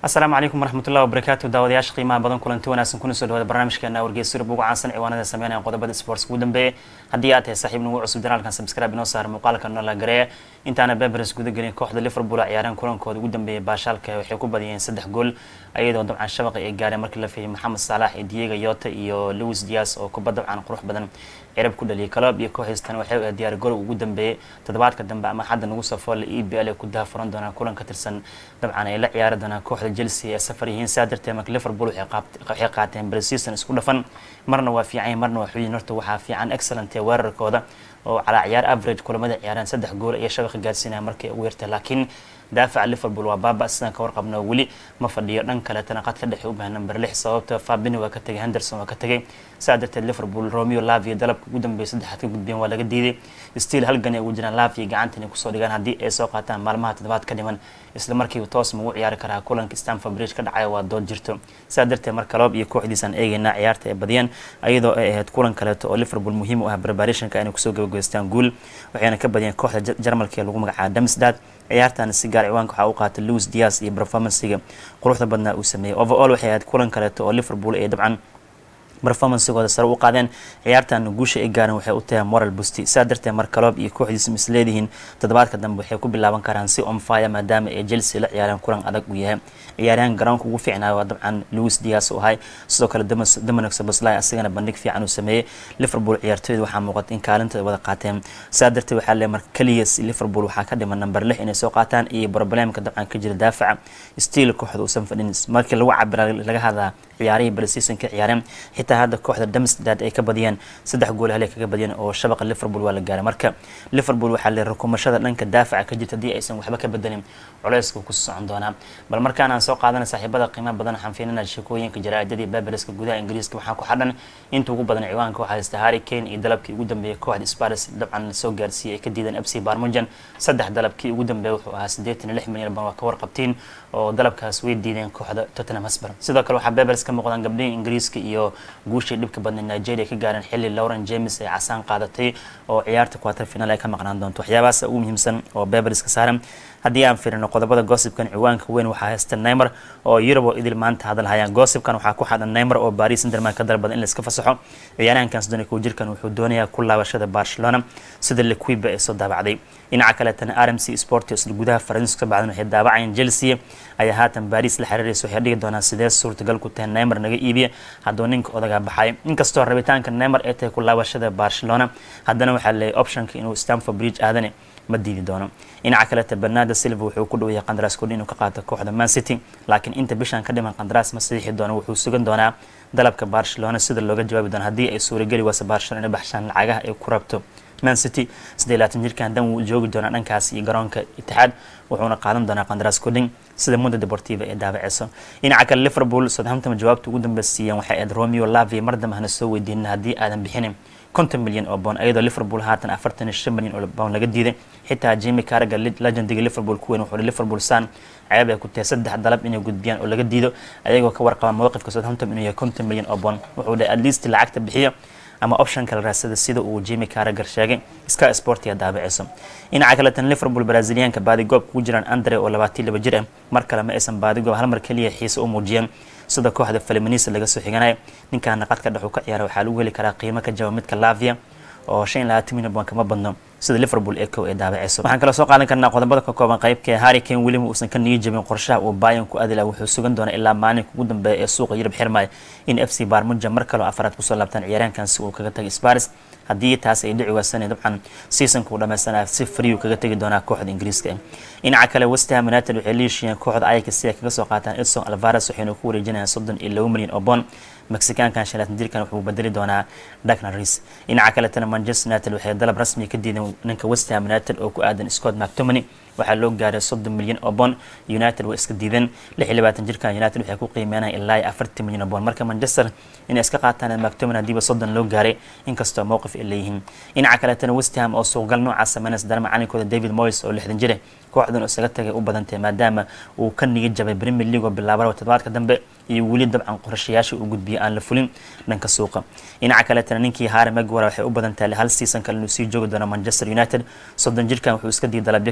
asalaamu calaykum waraxmatullahi wabarakaatu daawadayaasha qiimaha badan kulanti wanaagsan kuna soo dhawaada barnaamijkeena wargeysyada ugu caansan ciwaanada sameynaya qodobada sports ugu dambeeya haddii aad tahay saaxiib nagu cusub janaalkan subscribe inoo saara muuqaalka noola gareeya intaana beberes guda gelin kooxda liverpool ciyaareen kulankooda ugu dambeeyay baashaalka waxay ku badiyeen saddex gool iyadoo dabcan shabaqa ay gaareen markii la fahiyay maxamed saalax iyo diego yota iyo louis dias oo kuba dabcan qurux badan cirab ku dhaliyay kaloob iyo kooxiistan waxay u diyaar gorow ugu dambeeyay toddobaadka dambe ama xadda nagu soo foolla e b l ay ku dahafuran doonaan kulan ka tirsan dabcan ay la ciyaari doonaan kooxda chelsea ee safar yihiin saa darteed marka liverpool waxay qaateen preseason isku dhafan marna waa fiican marna waa xuyin horta waxaa fiican excellent ee weerarkooda oo calaa ciyaar average kulamada ciyaareen saddex gool iyo shabaqa gaarsiinaya markay ugu yartay laakiin daafaca liverpool waa baaba sidaan ka warqabno weli ma fadhiyo dhan kaletana qad ka dhexe u baahan number lix sababta fabini waa ka tegay henderson waa ka tegay saa darteed liverpool romeo lavia dalabka ugu dambeeya saddexaad ka gudbeen waa laga diiday stiil halgan ay ugu jiraan lavia gacanta inay kusoo dhigaan haddii ay soo qaataan maalmaha toddobaad ka dhiman isla markiiba toos ma ugu ciyaari karaa kulanka stanford bridge ka dhacaya waa dood jirto saa darteed marka loob iyo kooxdiisaan eegeynaa ciyaarta ay badiyeen iyadoo ay ahayd kulan kaleeto oo liverpool muhiim u ah preparationka inay kusoo gabagaystaan guul waxayna ka badiyeen kooxda jarmalka ee lagu magacaaba damsdad ciyaartan si gaar ciwaanka waxaa u qaatay louis dias iyo performancega quruxda badnaa uu sameeyey overall waxay ahayd kulan kaleeto oo liverpool ay dabcan performancegooda sare u qaadeen ciyaartan guusha ay gaareen waxay u tahay moral busti saa darteed mar kaloob iyo kooxdiisa misleedihiin toddobaadka dambe waxay ku bilaaban karaan si on fire maadaama ay chelsea la ciyaareen kulan adag uu yahay ciyaaryahan garoonka ugu fiicnaa waa dabcan louis dias u ahay sidoo kale dominic soboslai asagana bandhig fiican uu sameeyey liverpool ciyaartooyda waxaa muuqata in kaalinta wada qaateen saa darteed waxaa le mar keliya liverpool waxaa ka dhiman number lix inay soo qaataan iyo problemka dabcan ka jira daafaca stiil kooxda uusan fadhin markii lagu cabira laga hadlaa ciyaarihii preseason ka ciyaareen xitaa hadda kooxda damsdad ay ka badiyeen saddex gool hal kaga badiyeen oo shabaqa liverpool waa la gaaray marka liverpool waxaa le rukumashada dhanka daafaca ka jirta haddii aysan waxba ka bedelin culeyska ku socon doonaa bal markaan aan soo qaadana saaxiibada qiimaha badan waxaan fiilinaa sheekooyinka jaraa'idadii babeleska gudaha ingiriiska waxaa ku xadhan inta ugu badan ciwaanka waxaa haysta harry kane iyo dalabkii ugu dambeeyay kooxda spars dabcan lasoo gaarsiiyey ay ka diideen fc barmujan saddex dalabkii ugu dambeeya wuxuu ahaa siddeetan iyo lix milyan ban waa ka warqabtiin oo dalabkaas way diideen kooxda tottenham hosper sidoo kale waxaa babels ka muuqdaan gabdhihii ingiriiska iyo guushii dhibka badnay nigeria ka gaareen xilli lauren james ay casaan qaadatay oo ciyaarta quarter final ay ka maqnaan doonto waxyaabahaas ugu muhiimsan oo babels ka saaran haddii aan fiirino qodobada gossipkan ciwaanka weyn waxaa haysta neymer oo yurub oo idil maanta hadal hayaan gossipkan waxaa ku xadhan neymer oo paris saint-germain ka dalbada in la iska fasaxo ciyaarahankan soddon iyo kow jirkan wuxuu doonayaa ku laabashada barcelona sida liquiba ee soo daabacday dhinaca kaleetana r m c sport isla gudaha faransiiska ka bacdan waxay daabacayeen chelsea ayaa haatan paris la xiriiraysa waxay dhigi doonaa sidee suurtagal ku tahay neymer naga iibiya hadduu ninka odagaa baxay inkastoo rabitaanka neymer ay tahay ku laabashada barcelona haddana waxaa leeyay optionka inuu stanford bridge aadane ma diidi doono dhinaca kaleta bernardo silva wuxuu ku dhaweeyay qandaraas kordhi inuu ka qaato kooxda man city laakiin inta bishan ka dhiman qandaraas ma saxiixi doono wuxuu sugan doonaa dalabka barcelona sida looga jawaabi doono haddii ay suurageli wayse barcelona inay baxshaan lacagaha ay ku rabto man city sidee laatan jirkan dan wuu joogi doonaa dhankaas iyo garoonka itixaad wuxuuna qaadan doonaa qandaraas kordhin sida mundo deportiva ee daabaceyso dhinaca kale liverpool southampton jawaabta ugu dambeysiiyeen waxay ahayd romeo lavia mar dambe hana soo weydiinin haddii aadan bixinin konton milyan oo boon iyadoo liverpool haatan afartan iyo shan milyan oo boon laga diiday xitaa jimi caraga legendiga liverpool ku weyn wuxuu liverpool san ceeb ay ku tahay saddex dalab inay gudbiyaan oo laga diido ayagoo ka warqaba mowqifka southampton inuu yahay konton milyan oo boon wuxuu dhahay at least lacagta bixiyo ama option kala raadsada sida uu jimi caragar sheegay sky sportia daabaceyso dhinaca kaletan liverpool braziliyaanka baadigoob kugu jiraan andre oo labaatan laba jir ah mar kale ma aysan baadigoob hal mar keliya xiise u muujiyeen sida kooxda faliminisa laga soo xiganaya ninkaana qadka dhex uu ka ciyaara waxaa lagu heli karaa qiimo ka jaba midka lavia oo shan iyo labaatan milyan baan kama badno sida liverpool ee kow ee daabaceyso waxaan kaloo soo qaadan karnaa qodobada ka kooban qaybka harry kane weliba uusan ka nigi jabin qorshaha uu bayan ku adila wuxuu sugan doonaa ilaa maalinka ugu dambeeya ee suuqa yurub xirmaya in f c barmuja mar kaloo afaraad kusoo laabtaan ciyaaraankan si uu kaga tagay sparis haddii taas ay dhici waasana dabcan seasonka uu dhameysanaya si free kaga tegi doonaa kooxda ingiriiska dhinaca kale westham united waxay leeshiyeen kooxda ayaga si ay kaga soo qaataan edson alvares waxayna ku wareejinayaan soddon iyo laba milyan oo boon mexicaankan shalaatan jirkan wuxuu bedeli doonaa dagna ris dhinaca kaletana manchester united waxay dalab rasmi ka diideen ninka westham united oo ku aadan scott mactomany waxaa loo gaaray soddon milyan oo boon united way iska diideen lix iyo labaatan jirkan united waxay ku qiimeynaya ilaa iyo afartan milyan oo boon marka manchester inay iska qaataan mactomany hadiiba soddon loo gaaray inkastoo mowqif ay leeyihiin dhinaca kaletana westham oo suuqgal noocaas sameynaysa dara macalinkooda david moyes oo lixdan jire kooxdan isaga tagay u badantahay maadaama uu ka nigi jabay premier league oo bilaabara toddobaadka dambe iyo weli dabcan qorshayaasha uu gudbiyay aan la fulin dhanka suuqa dhinaca kaletana ninkii harry maguire waxay u badan tahay hal season kale inuu sii joogi doono manchester united soddon jirkan wuxuu iska diiday dalabyo kala duwan oo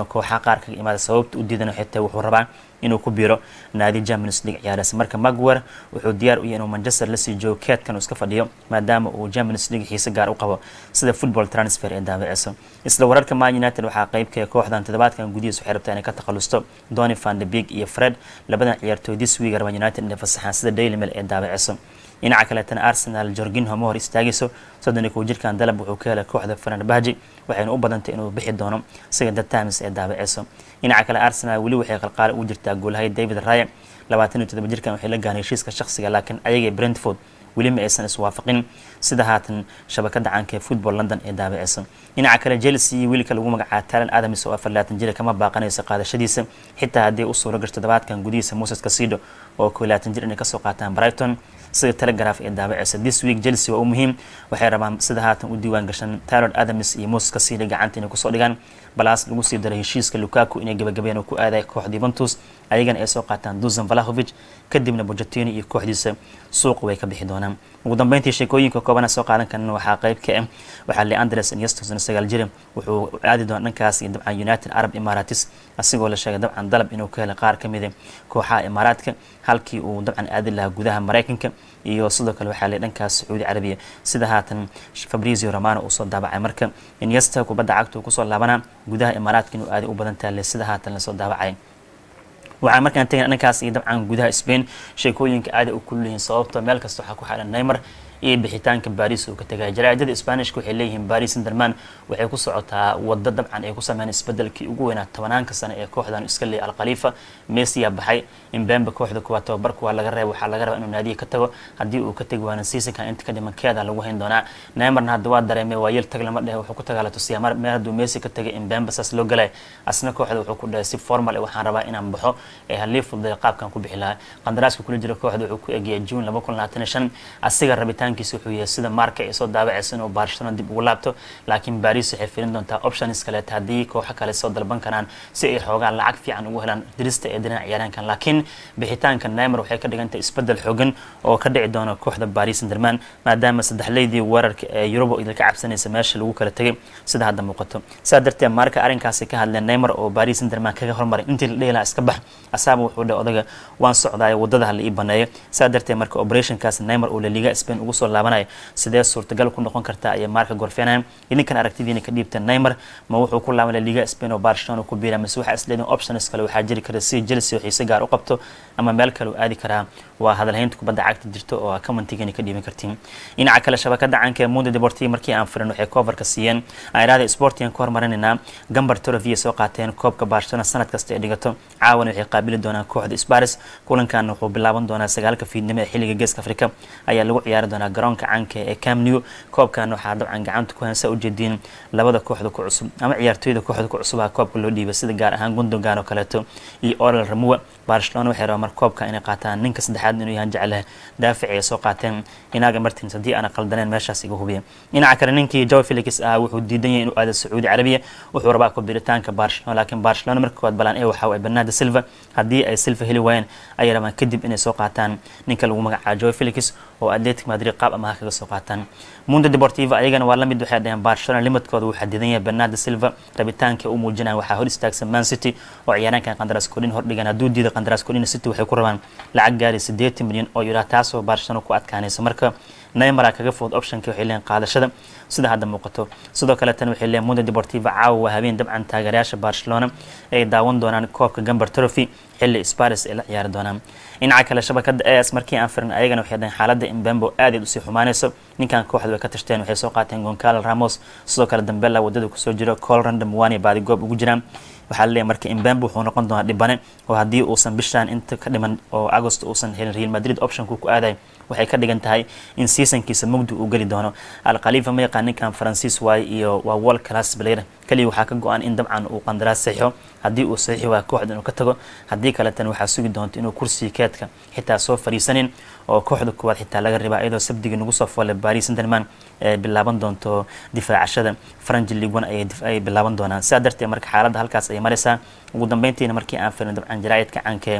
kooxaha qaar kaga imaada sababta u diidan xitaa wuxuu rabaa inuu ku biiro naadi Champions League ciyaaraysa marka Maguire wuxuu diyaar u yahay inuu Manchester la sii joogo keedkan uu iska fadhiyo maadaama uu Champions League xiise gaar u qabo sida football transfer ee daabaceysa isla wararka Man United waxaa qayb ka kooxdan toddobaadkan gudihiisa waxay rabtaa inay ka takhalusto Donny van de Beek iyo Fred labadan ciyaartooy this week Man United inay fasaxaan sida Daily Mail ee daabaceysa dhinaca kaleetana arsenal jorginho ma hor istaagayso soddon iyo kow jirkan dalab wuxuu ka helay kooxda fenerbahji waxayna u badantay inuu bixi doono siga the times ee daabaceyso dhinaca kale arsenal weli waxay qalqaali ugu jirtaa goolahay david raya labaatan iyo toddoba jirkan waxay la gaanay heshiiska shakhsiga laakiin ayaga brentford weli ma aysan iswaafaqin sida haatan shabakada caanka ee football london ee daabaceysa dhinaca kale chelsea wiilka lagu magacaaba talan adams oo afar laatan jira kama baaqanayso qaadashadiisa xitaa haddii u suuro gasho toddobaadkan gudihiisa moses casido oo kow laatan jir inay kasoo qaataan brighton sida telegraph ee daabaceysa this week chelsea waa u muhiim waxay rabaan sida haatan u diiwaan gashan tylor adams iyo moses casido gacanta inay kusoo dhigaan balaas lagu sii daray heshiiska lukaku inay gabagabeen oo ku aaday kooxda yuventus ayagana ay soo qaataan dusan valahovic kadibna bojatini iyo kooxdiisa suuqa way ka bixi doonaan ugu dambeyntii sheekooyinka koobana soo qaadan karna waxaa qayb ka ah waxaa leandres ineston sagaal jira wuxuu aadi doona dhankaas iyo dabcan united arab emirates asigoo la sheegay dabcan dalab inuu ka helay qaar ka mida kooxaha imaaraadka halkii uu dabcan aadi lahaa gudaha maraykanka iyo sidoo kale waxaa le dhankaas sacuudi carabiya sida haatan fabrizio romano uu soo daabacay marka inyesta kubadda cagta uu kusoo laabanaa gudaha imaaraadka inuu aadi u badan taale sida haatan lasoo daabacay waxaa markaan tegna dhankaas iyo dabcan gudaha spain sheekooyinka aada u kulliyihiin sababto meel kasta waxaa ku xidhan neymar iyo bixitaanka baris uu ka tegaya jaraa'idada sbanishka waxay leeyihiin baris interman waxay ku socotaa waddo dabcan ay ku sameyn isbedelkii ugu weynaa tobanaanka sano ee kooxdan iska leeyay alkhaliifa messiya baxay imbembe kooxda kuwaa tababarka waa laga reeba waxaa laga rabaa inuu naadiya ka tago haddii uu ka tegi waana seasonkan inta ka dhiman keeda lagu hayn doonaa neymarna hadda waa dareemay waa yel tag lama dhehe wuxuu ku tagaa la tusiyaa mar meel hadduu messi ka tagay imbembe saas loo galay asna kooxda wuxuu ku dhahay si formal ee waxaan rabaa inaan baxo ee halii fududay qaabkan ku bixi lahaa qandaraaska kula jira kooxda wuxuu ku egiyay june laba kun labaatan iyo shan asiga rabitaankiisa wuxuu yahay sida marka ay soo daabacaysa inuu barcelona dib ugu laabto laakiin baris waxay filin doontaa options kaleeta haddii kooxo kale soo dalban karaan si ay xoogaan lacag fiican ugu helaan dirista ee dinaca ciyaaraankan laakiin bixitaanka neymar waxay ka dhigantahay isbedel xoogan oo ka dhici doona kooxda baris interman maadaama saddexleydii weerarka ee yuruba idilka cabsanaysa meesha lagu kala tegay sida hadda muuqato sidaa darteed marka arrinkaasi ka hadleen neymar oo baris interman kaga hormaray intii la dhihi lahaa iska bax asaaba wuxuu dhahay odaga waan socdaayo wadada hala ii baneeyo sidaa darteed marka operationkaas neymar oo laliga spain ugu soo laabanaya sidee suurtagal ku noqon kartaa ayay marka gorfeenayaan idinkan aragtidiina ka dhiibta neymar ma wuxuu ku laabanaya liga spain oo barcelona ku biira mise waxaa isleedin options kale waxaa jiri kara si chelsea oo xiise gaar u qabto ama meel kale u aadi karaa waa hadalhaynta kubadda cagta jirto oo commentigani ka dhiiban kartiin dhinaca kale shabakada caanka ee mundo deportivo markii aan firin waxay coverka siiyeen airaada sportigan ka hormarinaynaa gambar torovia soo qaateen koobka barcelona sanad kasta ay dhigato caawana waxay qaabili doonaan kooxda sparis kulankan wuxuu bilaaban doonaa sagaalka fiidnimo ee xilliga geeska afrika ayaa lagu ciyaari doonaa garoonka caanka ee cam new koobkan waxaa dabcan gacanta ku hansa ujeediin labada kooxda ku cusub ama ciyaartooyda kooxda ku cusubaha koobka loo dhiibay sida gaar ahaan gundogan oo kaleeto iyo oral ramua barcelona waxay rabaa mar koobka inay qaataan ninka saddexaad inuu yahan jecleh daafici ay soo qaateen inaga martins haddii aana qaldaneen meeshaas iga hubiya dhinaca kale ninkii joe felix ah wuxuu diidan yahay inuu aado sacuudi carabiya wuxuu rabaa ku biritaanka barcelona laakiin barcelona marka koowaad balaan ee waxaa waay bernardo silva haddii ay silva heli waayeen ayay rabaan kadib inay soo qaataan ninka lagu magacaabo joe felix oo atletic madrid qaab amaha kaga soo qaataan mundo deportivo ayagana waa lamid waxay dhaheen barcelona limadkooda wuu xadidan yahay bernardo silva rabitaanka u muujinaya waxaa hor istaagsan man city oo ciyaaraankan qandaraas kodhin hordhigan hadduu diido qandaraas kodhin city waxay ku rabaan lacag gaari siddeetan milyan oo yura taasoo barcelona ku adkaanaysa marka neymara kaga fudud optionka waxay leeyihin qaadashada sida hadda muuqato sidoo kale tan waxay leeyihin mundo deportivo caawa waa habeen dabcan taageerayaasha barcelona ay daawan doonaan koobka gambar trophy xilli sparis ay la ciyaari doonaan dhinaca kale shabakada as markii aan firin ayagana waxay dhahen xaaladda imbembo aadayd usii xumaanayso ninkan kooxda way ka tashteen waxay soo qaateen goncalo ramos sidoo kale dambela wadada kusoo jiro col random wani baadi goob ugu jiraan waxaa laleeyahy marka imbembe wuxuu noqon doonaa dhibane oo haddii uusan bishaan inta ka dhiman oo agost uusan helin real madrid optionku ku aadayo waxay ka dhigan tahay in seasonkiisa mugdi uu geli doono alkhaliifa ma yaqaan ninkan faransiis waaye iyo waa world class player kaliya waxaa ka go-an in dabcan uu qandaraas saxiixo haddii uu saxiixi waa kooxda inuu ka tago haddii kaletan waxaa sugi doonta inuu kursiga keedka xitaa soo fariisanin oo kooxda kuwaad xitaa laga ribaa iyadoo sabdigii nagu soo foole baris senderman ee bilaaban doonto difaacashada faranji ligon ay bilaaban doonaan sidaa darteed marka xaaladda halkaas ayay maraysaa ugu dambeyntiina markii aan firin dabcan jaraa'idka caanka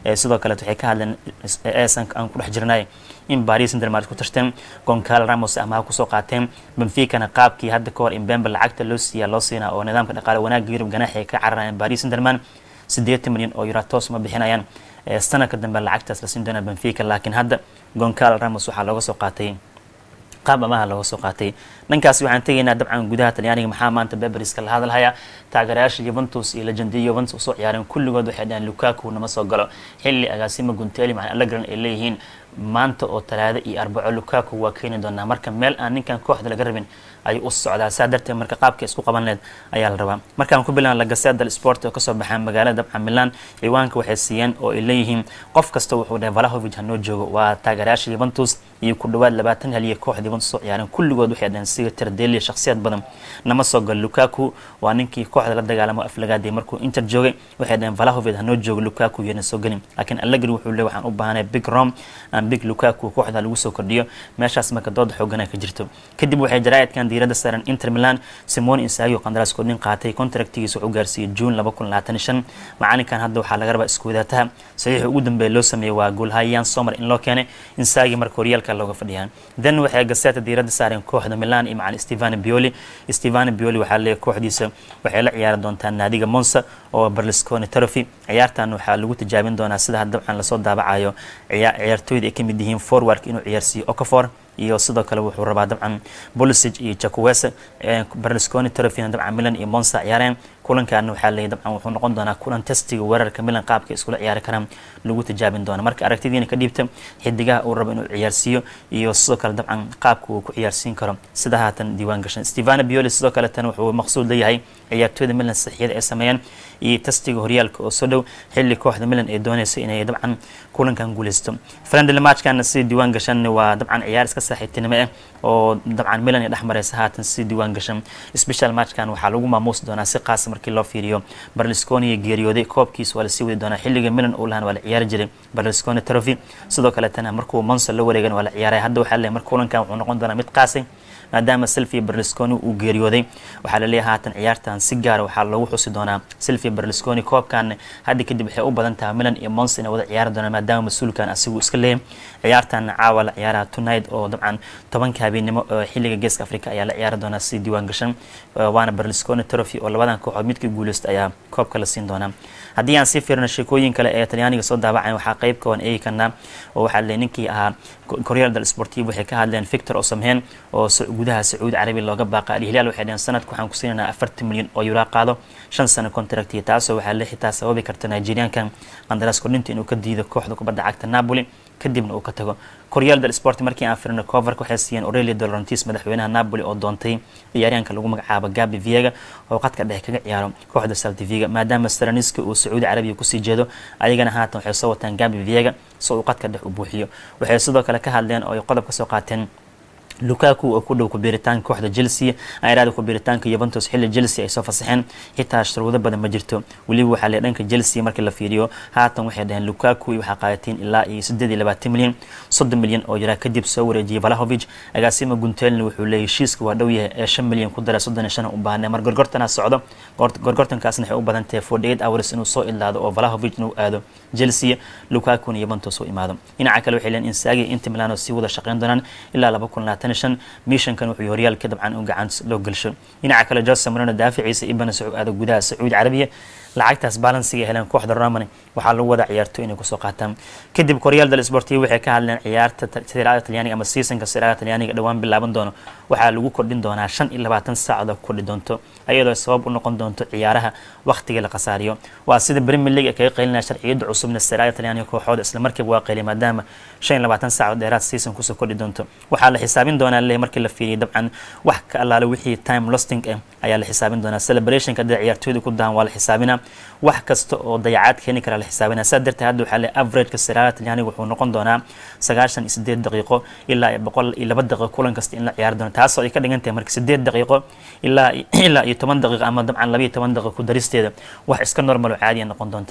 sidoo kaleet waxay ka hadleen eesan aan ku dhex jirnay in paris saint-germain ku tashteen goncal ramos amaha kusoo qaateen benficana qaabkii hadda ka hor imbembe lacagta loo siiyaa loo siinaa oo nidaamka dhaqaale wanaagga yurub ganaaxi ay ka cararayaan paris saint-germain siddeetan milyan oo euro toos ma bixinayaan sanadka dambe lacagtaas la siin doona benfica laakiin hadda goncal ramos waxaa looga soo qaatay qaab amaha looga soo qaatay dhankaasi waxaan tegaynaa dabcan gudaha talyaaniga maxaa maanta beberiska la hadalhaya taageerayaasha yuventus iyo legendiya yuventus usoo ciyaareen kulligood waxay dhaheen lukaku nama soo galo xilli agaasima gunteli macna allegran ay leeyihiin maanta oo talaado iyo arbaco lukaku waa keeni doonaa marka meel aan ninkan kooxda laga rabin ayuu u socdaa saa darteed marka qaabka isku qaban leed ayaa la rabaa markaan ku bilan la gaseeda sport oo kasoo baxaa magaalada dabcan milan ciwaanka waxay siiyeen oo ay leeyihiin qof kasta wuxuu dhahay valahovic hanoo joogo waa taageerayaasha yuventus iyo ku dhawaad labaatan haliya kooxda yuventus soo ciyaareen kulligood waxay dhaheen siga tardeliya shakhsiyad badan nama soo galo lukaku waa ninkii kooxda la dagaalamo aflagaadii markuu inter joogay waxay dhaheen valahovic hanoo joogo lukaku iyana soo gelin laakiin allegri wuxuu leey waxaan u baahanay big rom aan big lukaku kooxda lagu soo kordhiyo meeshaas marka dooda xoogana ka jirto kadib waxay jaraa'idkan diiradda saaran inter milan simone insagi oo qandaraaskood nin qaatay contractigiisa wuxuu gaarsiiyey june laba kun labaatan shan macalinkan hadda waxaa laga rabaa isku wadaataha saxiixii ugu dambeeya loo sameeyey waa goolhayan somer in loo keenay insagi marka horyaalka looga fadhiyaan then waxay gaseeta diiradda saareen kooxda milan iyo macalin stevano bioli stevano bioli waxaa leeyahay kooxdiisa waxay la ciyaari doontaa naadiga monza oo berlusconi trophy ciyaartan waxaa lagu tijaabin doonaa sida dabcan lasoo daabacayo ciyaartooyda ay ka mid yihiin forwardka inuu ciyaarsiiyo okafor iyo sidoo kale wuxuu rabaa dabcan bolisig iyo jakuwese berlusconi trofina dabcan milan iyo monsa ciyaareen kulankaana waxaa leeyay dabcan wuxuu noqon doonaa kulan testiga weerarka milan qaabka iskula ciyaari karaan lagu tijaabin doona marka aragtidiina ka dhiibta xidigaha uu rabo inuu ciyaarsiiyo iyo sidoo kale dabcan qaabka uu ku ciyaarsiin karo sida haatan diiwaan gashan stevano bioli sidoo kale tan wuxuu maqsuud leeyahay ciyaartooyda milan saxiyada ay sameeyeen iyo testiga horyaalka oo soo dhow xilli kooxda milan ay doonayso inay dabcan kulankan guuleysto friendly matchkana sida diiwaan gashan waa dabcan ciyaar iska saaxiibtinimo ah oo dabcan milan ay dhex mareysa haatan si diiwaan gashan special matchkan waxaa lagu maamuusi doonaa si qaasa markii loo fiiriyo berlusconi iyo geeriyooday koobkiisa waa lasii wadi doonaa xilliga milan uu lahan waa la ciyaari jiray berlusconi trophy sidoo kaletana markuu monsa la wareegan waa la ciyaaray hadda waxaa leeyahay marka kulankan wuxuu noqon doonaa mid qaasay maadaama silvia berlusconi uu geeriyooday waxaa laleeyahay haatan ciyaartan si gaara waxaa loogu xusi doonaa silvia berlusconi koobkan hadda kadib waxay u badan tahay milan iyo mons inay wada ciyaari doonaan maadaama mas-uulkan asigu iska leeyahay ciyaartan caawa la ciyaaraha tonight oo dabcan tobanka habeenimo xilliga geeska africa ayaa la ciyaari doonaa si diiwaan gashan waana berlusconi trophy oo labadan kooxood midkii guuleysta ayaa koobka la siin doonaa haddii aan sii fiirno sheekooyin kale ee talyaaniga soo daabacayn waxaa qeyb kawan eegi karnaa oo waxaa le ninkii ahaa koryaal dal sportiv waxay ka hadleen victor osamhen oo gudaha sacuudi carabi looga baaqa alhilaal waxay dhaheen sanadka waxaan ku siinaynaa afartan milyan oo yuraa qaado shan sano contractiya taasoo waxaa le xitaa sababi karta nigeriankan qandaraas kordhinta inuu ka diido kooxda kubadda cagta napoli kadibna uu ka tago koryaal del sport markii aan firino coverka waxay siiyeen aurelio dolorantis madaxweynaha napoli oo doontay ciyaaryaanka lagu magacaabo gabi viega oo qadka dhexe kaga ciyaaro kooxda saltiviga maadaama saraniska uu sacuudi carabiya kusii jeedo ayagana haatan waxay soo wataan gabi viega si uu qadka dhex u buuxiyo waxay sidoo kale ka hadleen oo ay qodob ka soo qaateen lukaku oo ku dhow kubiritaanka kooxda chelsea ayraada kubiritaanka yuventus xilli chelsea ay soo fasaxeen xitaa shuruudo badan ma jirto weliba waxaa le dhanka chelsea markii la fiiriyo haatan waxay dhaheen lukaku waxaa qaadateen ilaa iyo siddeed iyo labaatan milyan soddon milyan oo jiraa kadib soo wareejiyay valahovic agaasima guntelna wuxuu leeyahy heshiiska waa dhow yahay ee shan milyan ku dara soddon iyo shan u baahnay mar gorgortana socdo gorgortankaasna waxay u badan tahay forty eight hours inuu soo idlaado oo valahovic inuu aado chelsea lukakuna yuventus u imaado dhinaca kale waxay leeyihin insagi inta milano sii wada shaqeyn doonaan ilaa laba kun labaatan shan mishankan wuxuu horyaalka dabcan u gacan loo gelsho dhinaca kale jose marino daaficiisa ibana soo aado gudaha sacuudi carabiya lacagtaas balansiga heleen kooxda romani waxaa lagu wada ciyaarto inay kusoo qaataan kadib koryaal dal sportiv waxay ka hadleen ciyaarta sirada talyaaniga ama seasonka sirada talyaaniga dhowaan bilaaban doono waxaa lagu kordhin doonaa shan iyo labaatan saacadoo kordhi doonto ayadoo sabab u noqon doonto ciyaaraha wakhtiga la khasaariyo waa sida premier league ay kaga qaylinaya sharciyada cusubna sirada talyaaniga kooxooda isla markiiba waa qayliya maadaama shan iyo labaatan saacad dheeraad season kusoo kordhi doonto waxaa la xisaabin doonaa le markii la fiiriyay dabcan wax ka allaale wixii time losting ah ayaa la xisaabin doonaa celebrationka hadii ciyaartooyda ku dahan waa la xisaabinaa wax kasta oo dayacaad keeni kara la xisaabinaa saa darteed hadda waxaa le averageka sirada talyaaniga wuxuu noqon doonaa sagaashan iyo sideed daqiiqo ilaa iyo boqol iyo laba daqiiqo kulan kasta in la ciyaari doono taasoo ay ka dhigan tahay marka sideed daqiiqo ilaa ilaa iyo toban daqiiqo ama dabcan laba iyo toban daqiiqo ku daristeeda wax iska normal oo caadiya noqon doontaa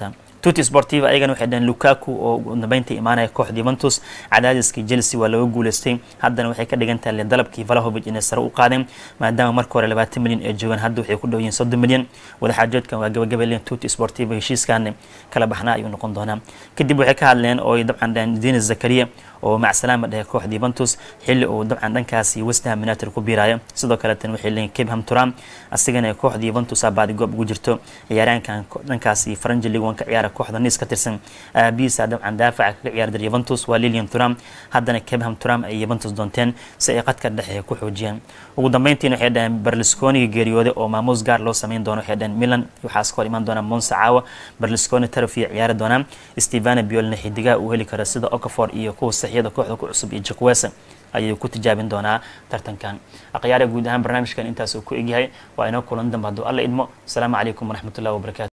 tuti sportiva ayagana waxay dhaheen lukaku oo ugu dambeynta imaanaya kooxda yuventus cadaadiskii chelsea waa laga guuleystay haddana waxay ka dhigan tahay dalabkii valahovic inay sare u qaadeen maadaama marka hore labaatan milyan ay joogaan hadda waxay ku dhow yihiin soddon milyan wadaxaajoodkan waa gabagabalen tuti sportiva heshiiskan kala baxnaa ayuu noqon doonaa kadib waxay ka hadleen oo dabcan dhaheen denis zakaria oo macsalaama dhahe kooxda yuventus xilli uu dabcan dhankaasi westham united ku biirayo sidoo kale tan waxay leeyihin kebham turam asigana kooxda yuventus baadi goob ugu jirto ciyaaraankan dhankaasi faranji league one ka ciyaara kooxda niis ka tirsan aabihiisa dabcan daafaca kaga ciyaari jira yuventus waa lilian turam haddana kebham turam ay yuventus doonteen si ay qadka dhexe ku xoojiyaan ugu dambeyntiina waxay dhaheen berlusconiga geeriyooday oo maamuus gaar loo sameyn doono waxay dhaheen milan waxaas ka hor imaan doona monsa caawa berlusconi tarafiya ciyaari doonaa stevana biolna xidigaha uu heli karo sida okafor iyo kuwa saxiyada kooxda ku cusub iyo jakwesa ayuu ku tijaabin doonaa tartankan akhyaara guud ahaan barnaamijkan intaas uu ku egyahay waa inoo kulan dambe hadduu alla idmo asalaamu calaykum waraxmatullahi wabarakatu